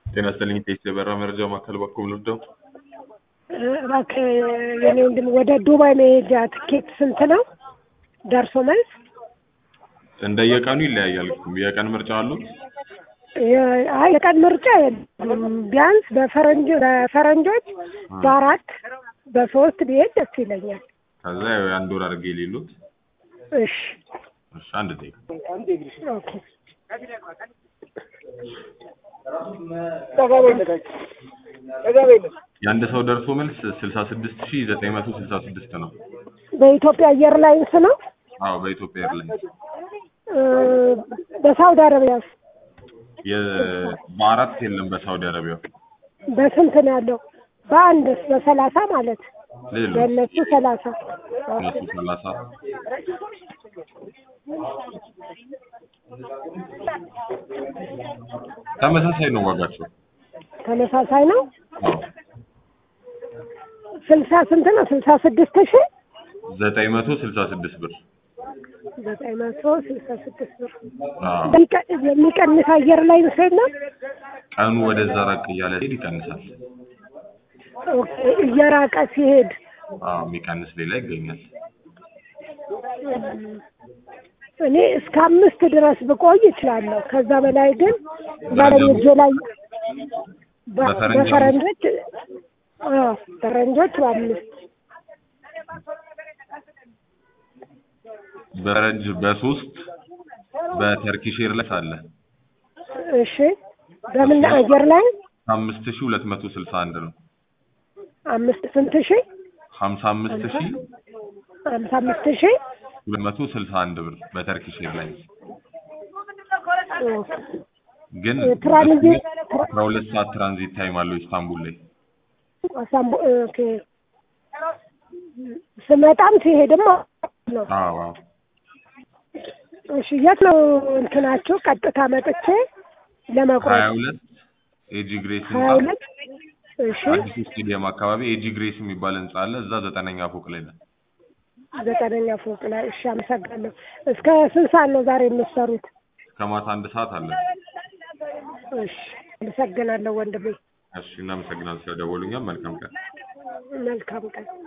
ጤና ይስጥልኝ ቴስት የበራ መረጃ ማዕከል በኩል ልርዳው? እባክህ የኔ ወንድም ወደ ዱባይ መሄጃ ትኬት ስንት ነው? ደርሶ መልስ እንደየቀኑ ይለያያል። የቀን ምርጫ አሉት? የ- አይ የቀን ምርጫ የለም። ቢያንስ በፈረንጆ በፈረንጆች በአራት በሶስት ብሄድ ደስ ይለኛል። ከዛ ያው የአንድ ወር አድርጌ የሌሉት እሺ እሺ፣ አንድ ደቂቃ ኦኬ የአንድ ሰው ደርሶ መልስ ስልሳ ስድስት ሺ ዘጠኝ መቶ ስልሳ ስድስት ነው። በኢትዮጵያ አየር ላይንስ ነው። አዎ በኢትዮጵያ ኤርላይንስ እ፣ በሳውዲ አረቢያ የ- በአራት የለም በሳውዲ አረቢያ በስንት ነው ያለው? በአንድስ በሰላሳ ማለት ሌሎች በእነሱ ሰላሳ እነሱ ሰላሳ ተመሳሳይ ነው ዋጋቸው። ተመሳሳይ ነው። አዎ ስልሳ ስንት ነው? ስልሳ ስድስት ሺህ ዘጠኝ መቶ ስልሳ ስድስት ብር ዘጠኝ መቶ ስልሳ ስድስት ብር አዎ የሚቀ- የሚቀንስ አየር ላይ ነው። ቀኑ ወደዛ ራቅ እያለ ሲሄድ ይቀንሳል። ኦኬ እየራቀ ሲሄድ አዎ የሚቀንስ ሌላ ይገኛል። እኔ እስከ አምስት ድረስ ብቆይ እችላለሁ። ከዛ በላይ ግን ባለኝ እጄ ላይ በ- በፈረንጅ በፈረንጆች አዎ ፈረንጆች በአምስት በረጅ በሶስት በተርኪሽ ኤርላይንስ አለ እሺ በምን አየር ላይ አምስት ሺ ሁለት መቶ ስልሳ አንድ ነው። አምስት ስንት ሺህ ሀምሳ አምስት ሺ ሀምሳ አምስት ሺህ ሁለት መቶ ስልሳ አንድ ብር በተርኪሽ ኤርላይንስ ኦኬ። ግን ትራንዚት አስራ ሁለት ሰዓት ትራንዚት ታይም አለው ኢስታንቡል ላይ አሳምቡ ኦኬ ስመጣም ሲሄድም ነው። አዎ አዎ እሺ የት ነው እንትናችሁ? ቀጥታ መጥቼ ለመቁረጥ ሀያ ሁለት ኤጂ ግሬስ ሀያ ህንጻ ሁለት እሺ አዲሱ ስቴዲየም አካባቢ ኤጂ ግሬስ የሚባል ህንጻ አለ። እዛ ዘጠነኛ ፎቅ ላይ ነው። ዘጠነኛ ፎቅ ላይ እሺ፣ አመሰግናለሁ። እስከ ስንት ሰዓት ነው ዛሬ የምትሰሩት? ከማታ አንድ ሰዓት አለ። እሺ፣ አመሰግናለሁ ወንድሜ። እሺ እናመሰግናለን ስለደወሉኛል። መልካም ቀን። መልካም ቀን።